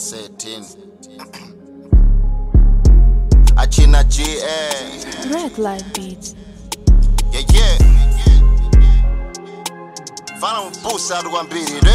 13 achina ga Red Light Beats. yeah yeah fana mubusa ati kwambiri ne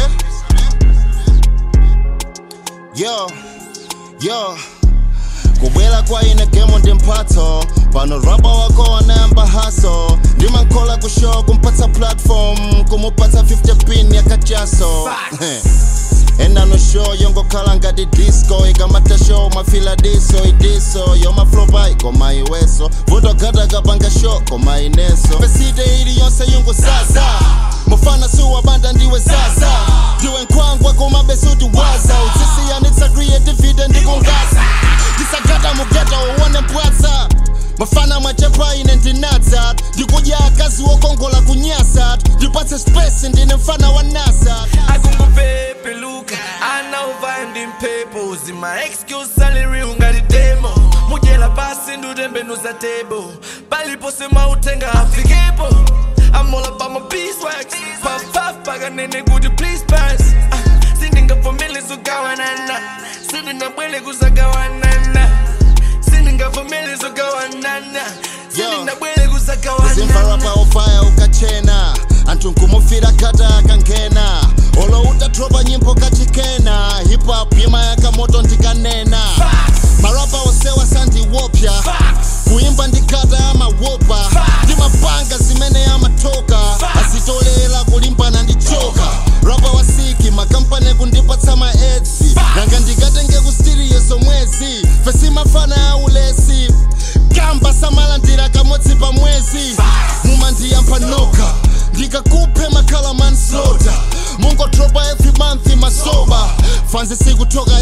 yo yo kubwera kwa ine gemo ndi mphatso pano rapa wako wanayamba haso ndimankola kushow kumpatsa platform kumupatsa 50 pin yakachaso enano show yongokhala ngati disco ikamata show mafila diso idiso yomaflopa ikoma iweso vutogata kapanga show koma ineso pesite ili yonse yunguzaza mufana siwabanda ndiwe zaza ndiwe nkhwangwa koma besuti waza utsisiyanitsa creativity ndikungaza ndisagata mugeta uwone mpwatsa mafana mwachepa ine ndinatsa ndikudya akazi wokongola kunyasa ndipatse space ndine mfana wa nasa akungupepeluka anauva ndi mphepo zima excuse salary ungati demo mudyera pasi ndutembenuza tebo palipo semautenga afikepo amola pama beeswax pafaf pakanene kuti please pass Ah, sindingavumile zogawanana sindingabwele kuzagawanana sindingavumile zogawanana sindingabwele kuzagawanana zimvarapa ofaya ukachena anthu nkumufira kata akankena olo utatropa nyimbo kachikena hip-hop imayaka moto ndikanena marapa osewa sandiwopya kuimba ndikata amawopa ndimapanga zimene amatoka azitolera kulimbana ndi choka rapa wasiki makampani kundipatsa maedzi nanga ndikatenge kusitiriyo somwezi fesimafana aulesi kamba samalandira kamodzi pa mwezi mumandiyamba noka ndikakuphe makhala manslota mungotropa every month masoba fanzi sikutoka